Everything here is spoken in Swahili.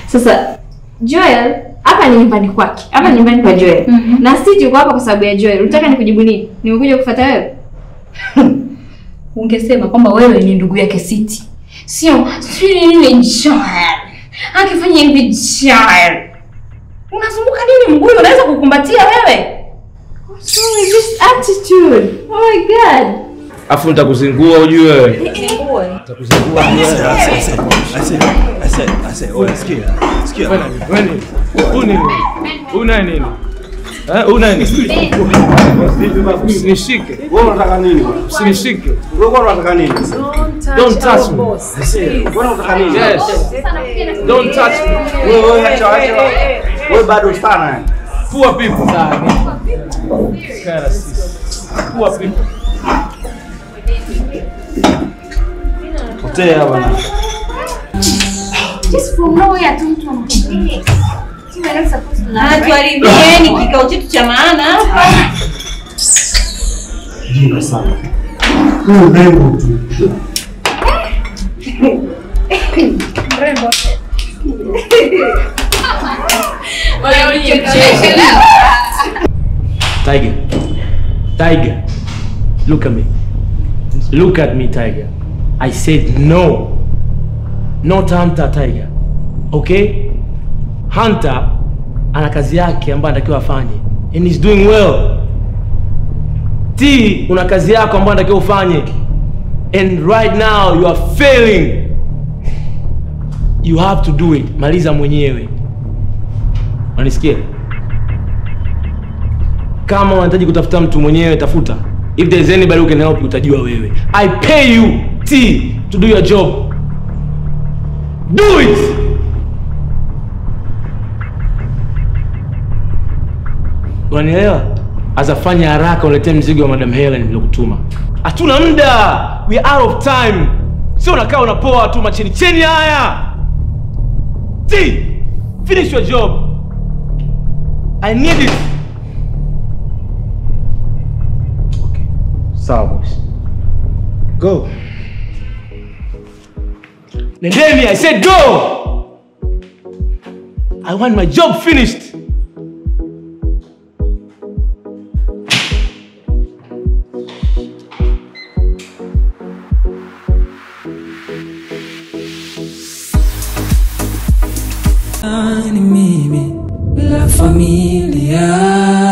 Sasa Joel hapa ni nyumbani kwake, hapa ni nyumbani kwa Joel na si tuko hapa kwa sababu ya Joel. Unataka nikujibu nini? Nimekuja kufuata wewe? Ungesema kwamba wewe ni ndugu yake Siti, sio sijui nini Joel akifanya hivi Joel. Unasumbuka nini? Mguu unaweza kukumbatia wewe. So is this attitude? Oh my god. Afu nitakuzingua ujue wewe. Nitakuzingua wewe. Una una nini? Eh, una nini? Usinishike. Wewe unataka nini bwana? Usinishike. Wewe unataka nini? Don't touch me. Wewe unataka nini? Yes. Don't touch me. Wewe wewe acha acha. Wewe bado sana yani. Poor people. Kana sisi. Poor people. Potea bwana. Just from nowhere tu mtu anakuja. Si we're not supposed to know. Hatuharibieni kikao chetu cha maana hapa. Jinga sana. Wewe mrembo tu. Tiger. Tiger. Look at me. Look at me, Tiger. I said no. Not Hunter, Tiger. Okay? Hunter ana kazi yake ambayo anatakiwa afanye. And he's doing well. T una kazi yako ambayo anatakiwa ufanye. And right now you are failing. You have to do it. Maliza mwenyewe. Unanisikia? kama unahitaji kutafuta mtu mwenyewe tafuta if there's anybody who can help you utajua wewe i pay you t to do your job do it unanielewa azafanya haraka uletee mzigo wa madam helen nilokutuma hatuna muda we are out of time sio unakaa unapoa tu macheni cheni haya t finish your job i need it Sawa boss. Go. Nendeni, I said go! I want my job finished. ni mimi bila familia